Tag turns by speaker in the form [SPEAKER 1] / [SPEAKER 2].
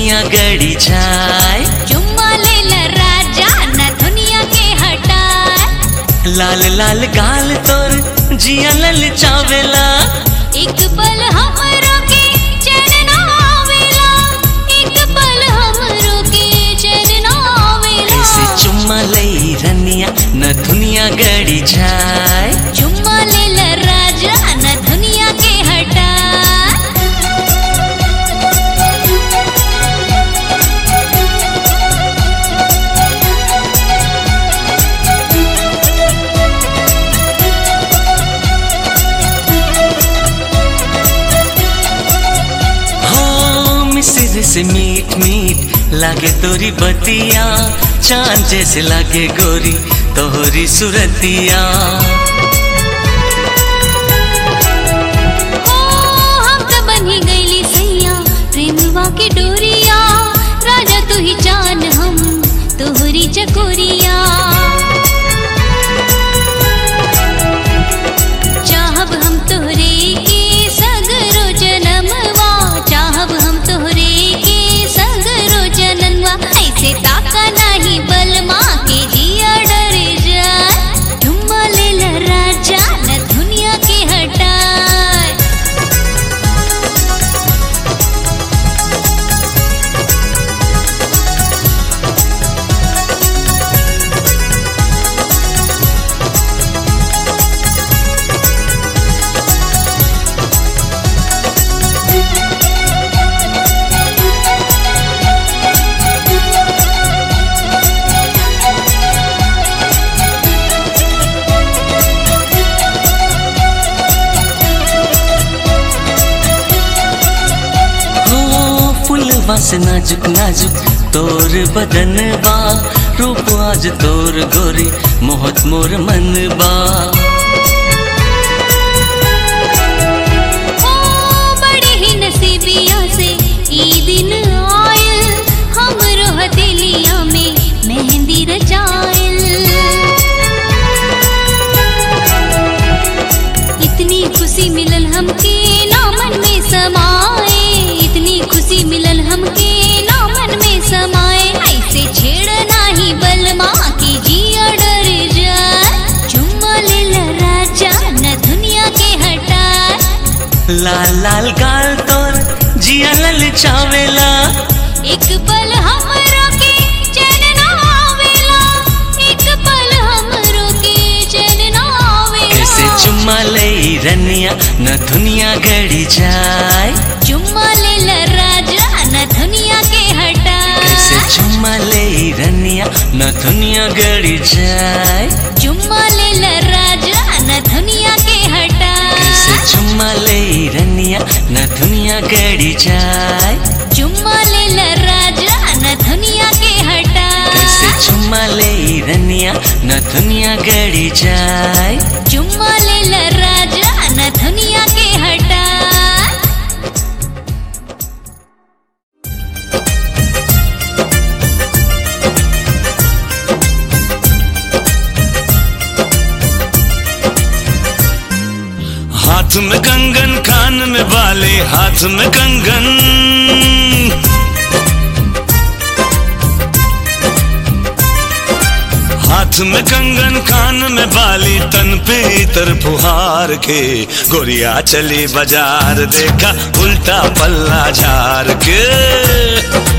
[SPEAKER 1] दुनिया गड़ी जाए
[SPEAKER 2] चुम्मा लेला राजा न दुनिया के हटाए
[SPEAKER 1] लाल लाल गाल तोर जिया लल चावेला
[SPEAKER 2] एक पल हमरो के चैन ना आवेला एक पल हमरो के चैन ना
[SPEAKER 1] ऐसे
[SPEAKER 2] आवेला
[SPEAKER 1] चुम्मा लई रनिया न दुनिया गड़ी जाए
[SPEAKER 2] चुम्मा लेला राजा न दुनिया के हटाए
[SPEAKER 1] हो मिसिर से मीठ मीठ लागे तोरी बतिया चांद जैसे लागे गोरी तोहरी सुरतिया
[SPEAKER 2] ओ हम त बनी गईली सैया प्रेमवा के डोरिया राजा तू ही जान हम तोहरी चकोरिया चाहब हम तोहरे के सगरो जनमवा चाहब हम तोहरे के सगरो जनमवा ऐसे ताका नाही बलमा के जिया डर जाए चुम्मा लेला राजा न दुनिया के हटाए
[SPEAKER 1] हो फुलवा से नाजुक नाजुक तोर बदनबा रूप आज तोर गोरी मोहत मोर मनबा
[SPEAKER 2] ओ बड़े ही नसीबिया से ई दिन आयल हमरो हथेलिया में मेहंदी रचायल इतनी खुशी मिलल हमके ना मन में समाए इतनी खुशी मिलल हमके ना मन में समाए ऐसे छेड़ नाही बलमा की जिया डर जाए चुम्मा लेला राजा न दुनिया के हटाए
[SPEAKER 1] लाल लाल गाल तोर जिया लल चावेला
[SPEAKER 2] एक पल हमरो के चैन ना आवेला एक पल हमरो के चैन ना आवेला
[SPEAKER 1] कैसे चुम्मा लई रनिया न दुनिया गड़ी जाए
[SPEAKER 2] चुम्मा लेला राजा न दुनिया के हटा
[SPEAKER 1] कैसे चुम्मा लई रनिया न दुनिया गड़ी जाए
[SPEAKER 2] चुम्मा लेला राजा न दुनिया के हटा
[SPEAKER 1] कैसे चुम्मा लई रनिया न दुनिया गड़ी जाए
[SPEAKER 2] चुम्मा लेला राजा न दुनिया के हटा
[SPEAKER 1] कैसे चुम्मा लई रनिया न दुनिया गड़ी जाए
[SPEAKER 2] चुम्मा लेला राजा न दुनिया के हटा
[SPEAKER 3] हाथ में कंगन कान में बाले हाथ में कंगन हाथ में कंगन कान में बाली तन पे इतर फुहार के गोरिया चली बाजार देखा उल्टा पल्ला झार के